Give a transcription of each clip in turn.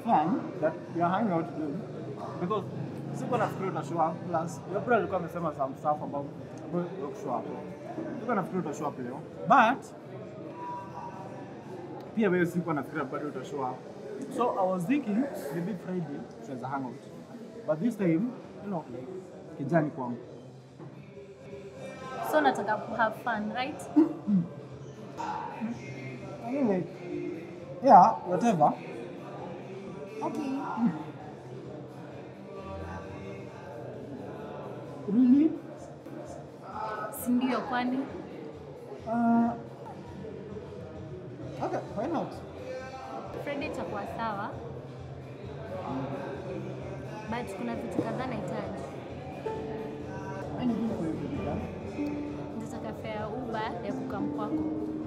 fun that we are hanging out today because sikuwa nafikiri utashow up plus April alikuwa amesema some stuff about about you show up. Sikuwa nafikiri utashow up leo but pia wewe sikuwa nafikiri bado utashow up. So I was thinking maybe Friday tunaweza hang out. But this time, you know, kijani kwangu. So nataka ku have fun, right? I mean like, yeah, whatever. Okay. Really? Si ndio kwani? Uh, okay, why not? Friday itakuwa sawa. But kuna vitu kadhaa nahitaji. Anything for you, baby girl. Nitataka fare ya Uber ya kukam kwako.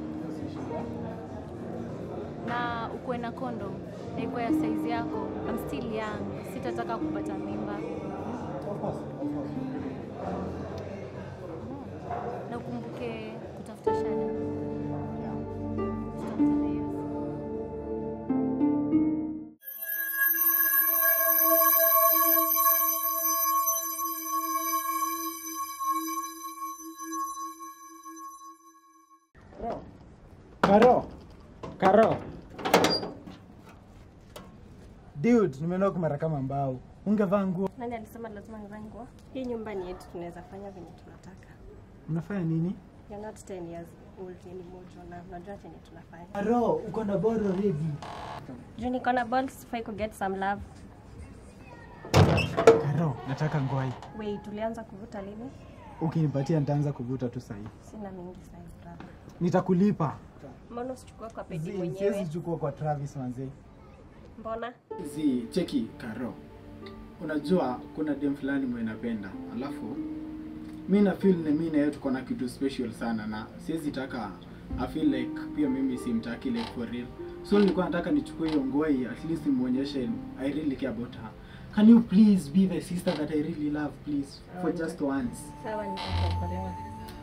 Na ukuwe na kondom na ikuwe ya size yako. I'm still young. Sitataka kupata mimba. Of course, of course. Na ukumbuke kutafuta shada. Yeah. Tutakutana hiyo. Karo. Karo. Dude, nimenoka mara kama mbao. Ungevaa nguo. Nani alisema lazima nivae nguo? Hii nyumba ni yetu, tunaweza fanya venye tunataka. Unafanya nini? You're not 10 years old anymore, Jonah. Unajua chenye tunafanya. Karo, uko na ball already. Juu niko na balls, sifai ku get some love. Karo, nataka ngwai. Wait, tulianza kuvuta lini? Ukinipatia nitaanza kuvuta tu sahi. Sina mingi sasa, brother. Nitakulipa. Mbona usichukue kwa pedi Zi- mwenyewe? Siwezi chukua kwa Travis manzi. Mbona? Zi, cheki Karo, unajua kuna dem fulani mwe napenda, alafu mi na feel ni mi na yeye tuko na kitu special sana, na siwezi taka I feel like pia mimi simtaki like for real, so nilikuwa nataka nichukue hiyo ngoi at least nimuonyeshe I really care about her. Can you please be the sister that I really love please for just once? Sawa, nitakuokolewa.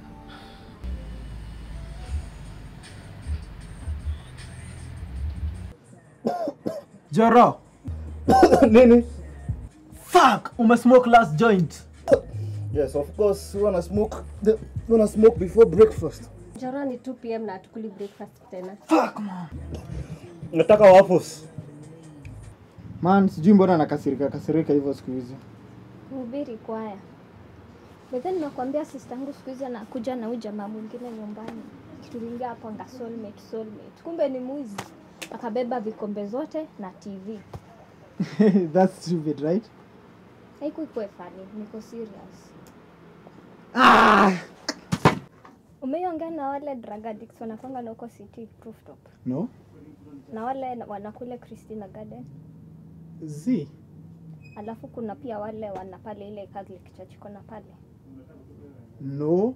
Joro. Nini? Fuck, umesmoke last joint. Yes, of course. You wanna smoke? The, you wanna smoke before breakfast? Joro ni 2 pm na hatukuli breakfast tena. Fuck man. Nataka waffles. Man, sijui mbona nakasirika kasirika hivyo siku hizi. Mhubiri kwaya. Bethe nimekuambia sister yangu siku hizi anakuja na huyu jamaa mwingine nyumbani. Tuliingia hapo anga soulmate soulmate. Kumbe ni mwizi. Akabeba vikombe zote na TV. That's stupid, right? Haiku ikuwe funny, niko serious. Ah! Umeiongea na wale drug addicts wanakwanga na huko city rooftop. No. Na wale na- wanakule Christina Garden. Z. Alafu kuna pia wale wana pale ile Catholic Church iko na pale. No.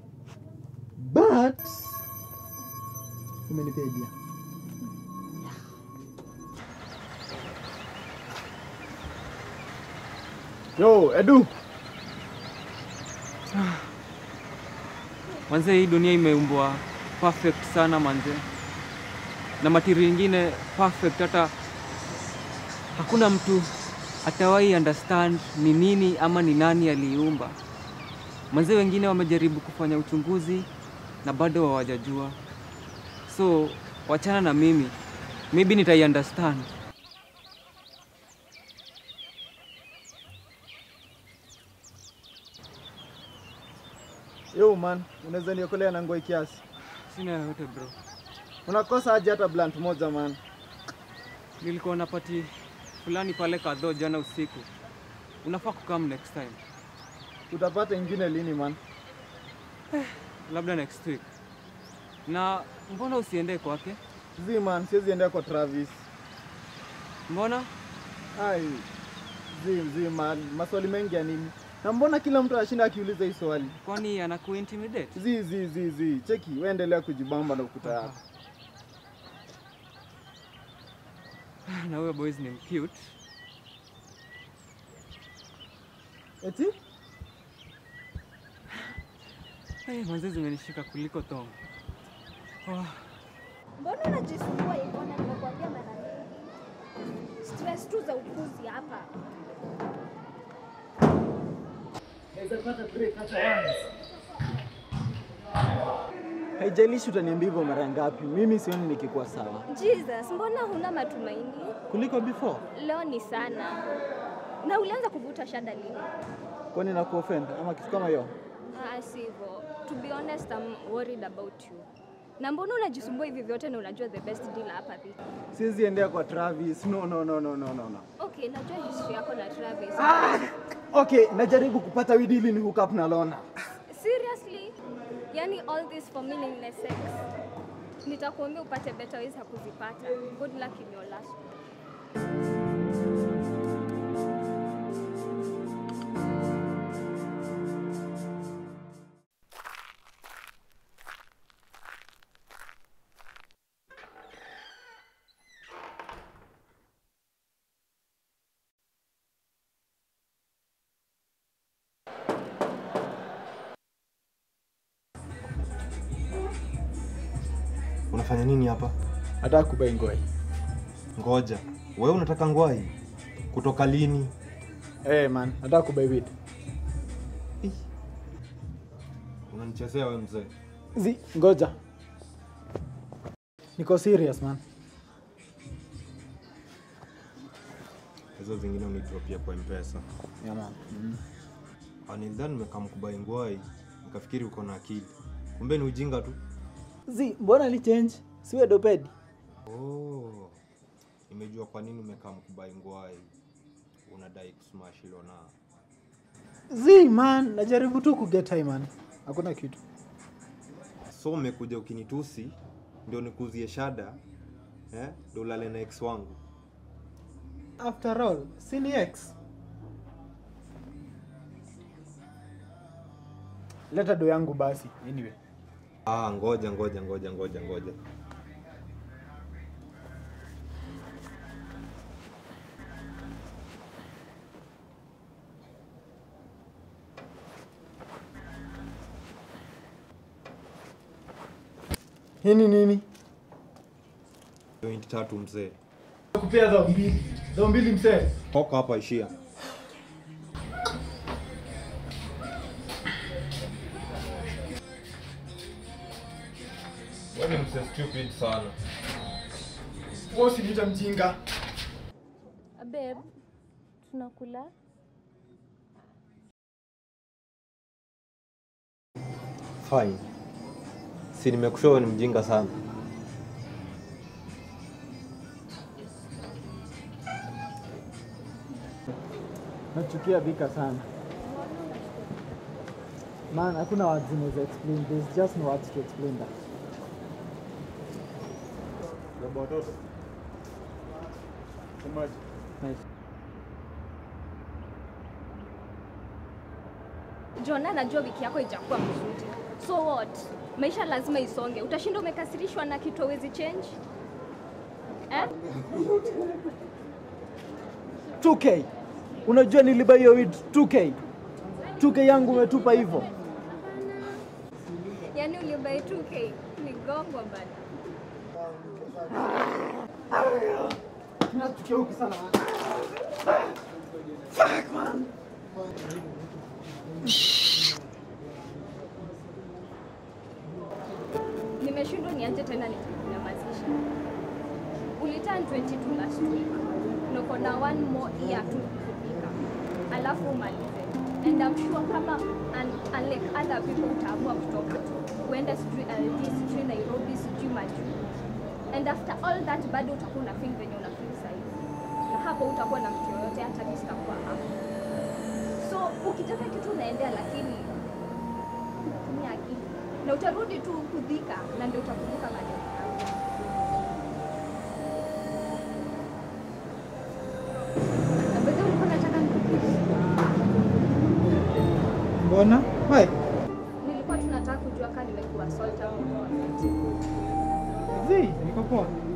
But umenipea idea. Yo, Edu. Manze, hii dunia imeumbwa perfect sana manze, na matiri ingine perfect, hata hakuna mtu atawahi understand ni nini ama ni nani aliiumba. Manze, wengine wamejaribu kufanya uchunguzi na bado hawajajua, so wachana na mimi, maybe nitai understand. Yo man, unaweza niokolea na ngoi kiasi. Sina yoyote bro, Unakosa aje hata blunt moja man. nilikuwa na pati fulani pale kadho jana usiku. Unafaa kukam next time, Utapata ingine lini man? labda next week. Na mbona usiende kwake? Z man, siwezi endea kwa Travis. Mbona? Ai. Z Z man, maswali mengi ya nini? Na mbona kila mtu anashinda akiuliza hii swali? Kwani anakuintimidate? Z Z Z Z, cheki, wewe endelea kujibamba na ukuta yako. Na huyo boys ni cute. Eti? Hey, manze zimenishika kuliko tong. Oh, Mbona unajisumbua hivyo na nimekuambia mara mingi? Stress stress tu za upuzi hapa. Haijalishi utaniambia hivyo mara ngapi, mimi sioni nikikuwa sawa Jesus, mbona huna matumaini? kuliko before. Leo ni sana. Na ulianza kuvuta shada lini? Kwani na kuoffend ama kitu kama hiyo? Ah, sivyo. To be honest, I'm worried about you. Na mbona unajisumbua hivi vyote na unajua the best deal hapa vipi? Siwezi endea kwa Travis. No, no, no, no, no, no, no. Okay, najua history yako na Travis. Okay, najaribu kupata weed ili ni hook up na Lona. Seriously? Yani all this for meaningless sex. Nitakuambia upate better ways ya kuzipata. Good luck in your last one. Unafanya nini hapa? Nataka kubai ngoi. Ngoja, wewe unataka ngwai? Kutoka lini? Eh man, nataka kubai weed. Unanichezea wewe mzee. Zi, ngoja. Niko serious man. Hizo zingine unidropia kwa mpesa. Yeah man. Anildhani nimekamkubai ngwai, nikafikiri uko na akili. Kumbe ni ujinga tu. Zi, mbona ni change? Siwe dopedi. Oh, nimejua kwa nini umekamkubai ngwai. Unadai kusmash Lona. Zi man, najaribu tu kuget high man. Hakuna kitu. So umekuja ukinitusi ndio nikuzie shada eh, ndio ulale na ex wangu. After all, si ni ex. Leta do yangu basi. Anyway. Ah, ngoja ngoja ngoja ngoja ngoja. Hii ni nini? Point tatu mzee. Kupea dhao mbili. Dhao mbili msee. Toka hapa ishia. Wewe ni mse stupid sana. Wewe usiniita mjinga. Babe, tunakula? Fine. Si nimekushow wewe ni mjinga sana. Nachukia Vika sana. Man, hakuna words zinaweza explain. There's just no words to explain that. Nice. Jona, najua wiki yako ijakuwa mzuri. So what? Maisha lazima isonge. Utashinda umekasirishwa na kitu hawezi change? Eh? 2K. Unajua nilibuy hiyo weed 2K. 2K yangu umetupa hivyo. Yaani ulibai 2K migongwa bana. Nachukia huku sana. Nimeshindwa nianje tena nikunyamazisha. Uliturn 22 last week. Na uko na one more year tu kufika. Alafu umalize. And I'm sure kama un, unlike other people utaamua kutoka. Uende sijui LD, sijui Nairobi, sijui majuu. And after all that bado utakuwa una feel venye una feel saizi. Na hapo utakuwa na mtu yoyote hata mimi sitakuwa hapo. So ukitaka kitu unaendea lakini tumia akili na utarudi tu kudhika na ndio utakumbuka maneno yangu. Na by the way, ulikuwa unataka nikukisi? Mbona? Why? Nilikuwa tunataka kujua kama nimekuwa assault au Zi, niko poa.